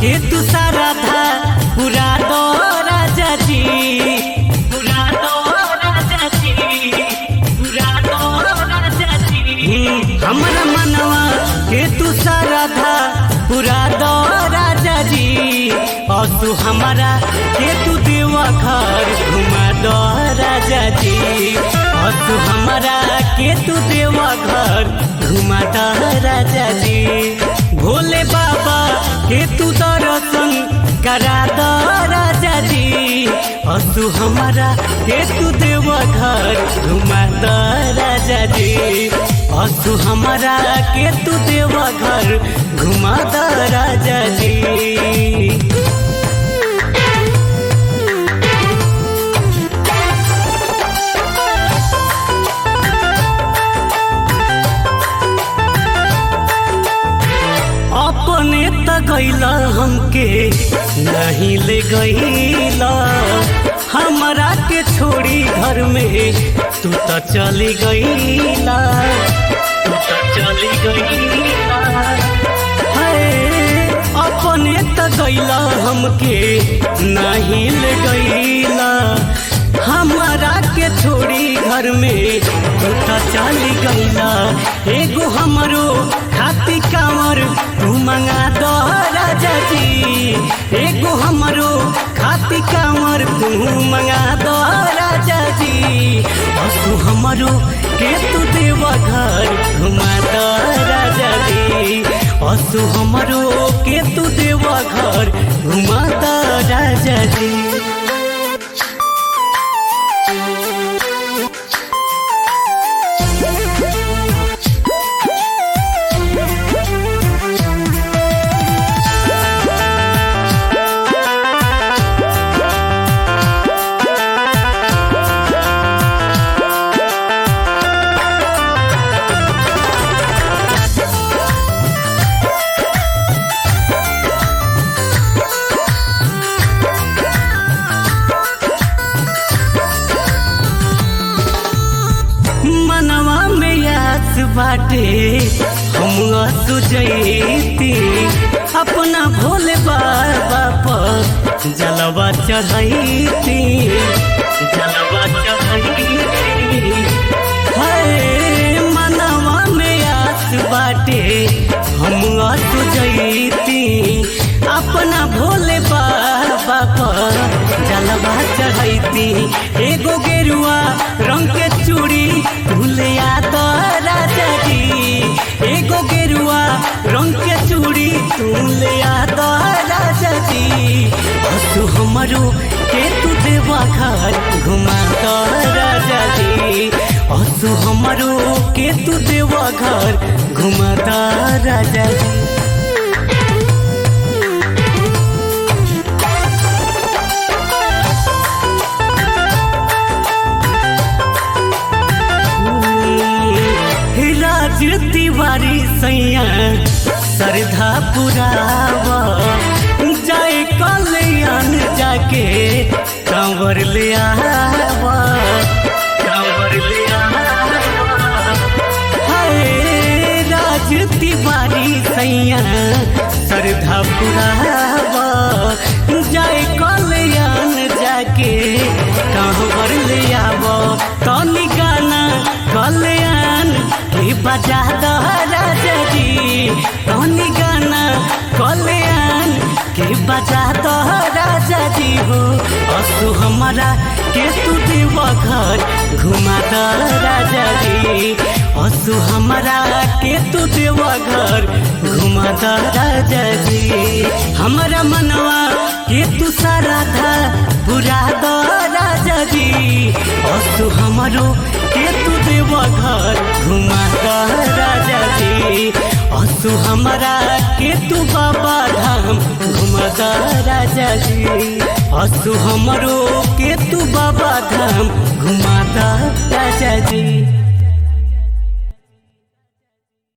के तू सारा था पूरा दो राजा जी पूरा दो राजा जी पूरा दो राजा जी हमरा मनवा के तू सारा था पूरा दो राजा जी और तू हमारा के तू देवा घर घुमा दो राजा जी और तू हमारा के तू देवा घर घुमा दो राजा जी भोले बाबा के तू दर्शन करा दो राजा जी और तू हमारा के तू देवा घर घुमा दो राजा जी और तू हमारा के तू देवा घर घुमा दो राजा जी अपने त गैला हमके नहीं ले गैला हमरा के छोड़ी घर में तू त चली गैला तू त चली गैला हाय अपने त गैला हमके नहीं ले गैला हमारा के छोड़ी घर में तू त चली गैला एगो हमरो खाती कांवर तू मंगा दो राजा जी एगो हमरो खाती कांवर तू मंगा दो राजा जी और तू हमरो के तू देवा घर घुमा दो राजा जी और तू हमरो के तू देवा घर घुमा दो राजा जी मनवा में याद बाटे हम सुजैती अपना भोले बाबा पर जलवा चढ़ैती जलवा चढ़ैती हाय मनवा में याद बाटे हम सुजैती अपना भोले बाबा पर जलवा चढ़ैती एगो गेरुआ रंग के चूड़ी भूलिया तो राजा जी एगो गेरुआ रंग के चूड़ी भूलिया तो राजा जी और तू हमरो के तू देवा घर घुमा तो राजा जी और तू हमरो के तू देवा घर घुमा तो राजा जी राज तिवारी सैया श्रद्धा पुरावा जाए कल्याण जाके कांवर ले आवा कांवर ले आवा हाय राज तिवारी सैया श्रद्धा पुरावा जाए कल्याण जाके कांवर ले आवा तनी गाना कल्याण के बजा दो राजा जी तनी गाना कल्याण के बजा दो राजा जी हो असु हमारा के तू देवा घर घुमा दो राजा जी असु हमारा के तू देवा घर घुमा दो राजा जी हमारा मनवा के तू सारा था बुरा दो राजा जी असु हमारो के तू देवा घर घुमा दो राजा जी असु हमारा के तू बाबा धाम घुमा दो राजा जी असु हमरो के तू बाबा धाम घुमा दो राजा जी